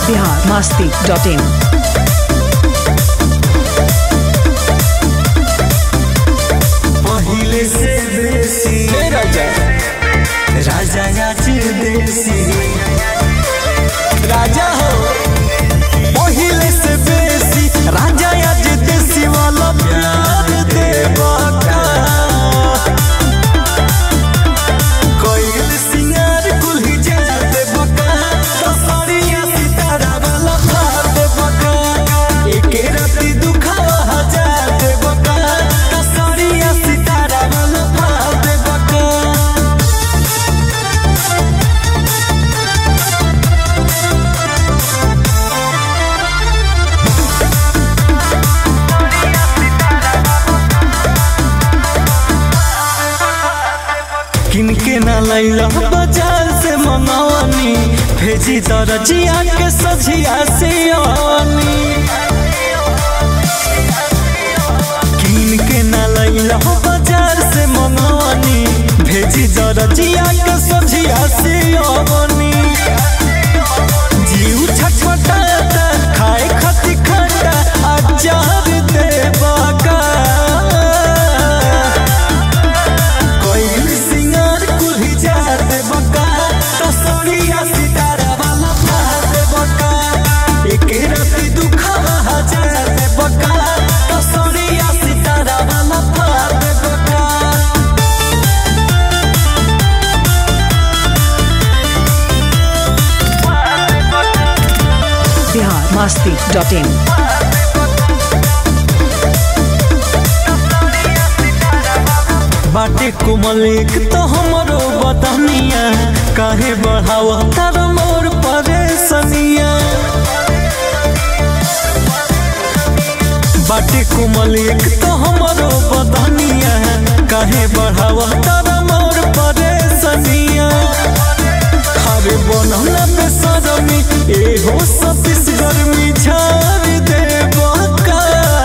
Bihar Masti dot in पहिले से बेसी राजा राजा नाच देसी राजा हो पहिले से बेसी राजा आज देसी वाला प्यार देवा का कोयल सिंगार कुल्ही जा देवा का तसरिया सितारा वाला प्यार देवा का एके राती दुखावा हजार देवा का तसरिया सितारा वाला प्यार देवा का किनके ना लैला बाजार से मंगवानी भेजी दरजिया के सजिया से आनी किनके ना लैला बाजार से मंगवानी भेजी दरजिया के सजिया से आनी जीव छटपटाता खाए खती खटा अचार देवा का कोयल सिंगार कुल्ही जा दे बका तसरिया सितारा वाला पा दे बका एक राती दुखावा हजार दे बका तसरिया सितारा वाला पा दे बका बिहार मस्ती डॉट इन बाटे कुमलिक तो हमरो बदनिया काहे बढ़ावा तार मोर परेशनिया बाटे कुमलिक तो हमरो बदनिया काहे बढ़ावा तार मोर परेशनिया खारे बनला पे सरमी एहो सतीस गर्मी झाड़ दे बका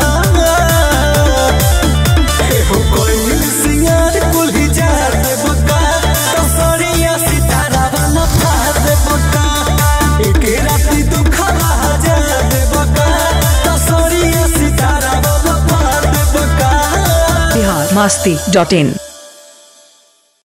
एहो कोयल सिंगार कुल्ही जा दे बका तसरिया सितारा वाला पा दे बका एक राती दुखावा जा दे बका तसरिया सितारा वाला पा दे बका बिहार मस्ती डॉट इन